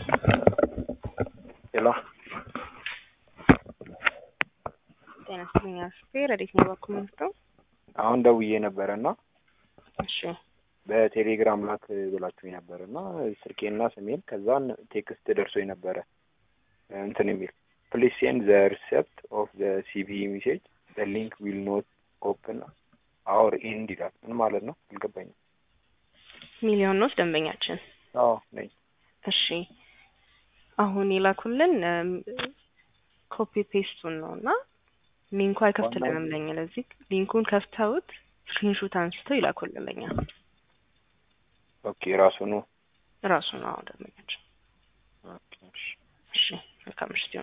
ሄሎ ጤና ይስጥልኝ አስቴ ረዴት ነው በኩል ምንስተው አሁን ደውዬ ነበረ እና እሺ በቴሌግራም ላክ ብላችሁ ነበረ እና ስልኬና ስሜን ከዛን ቴክስት ደርሶ ነበረ እንትን የሚል ፕሊዝ ሴንድ ዘ ሪሴፕት ኦፍ ዘ ሲቢ ሜሴጅ ዘ ሊንክ ዊል ኖት ኦፕን አወር ኤንድ ይላል። ምን ማለት ነው አልገባኝም። ሚሊዮን ነው ደንበኛችን። አዎ ነኝ። እሺ አሁን የላኩልን ኮፒ ፔስቱን ነው እና ሊንኩ አይከፍትልንም ለኛ። ለዚህ ሊንኩን ከፍተውት ስክሪንሾት አንስተው ይላኩልን ለኛ። ኦኬ ራሱ ነው ራሱ ነው ደንበኛችን። ኦኬ እሺ እሺ መልካም ምሽት ይሁን።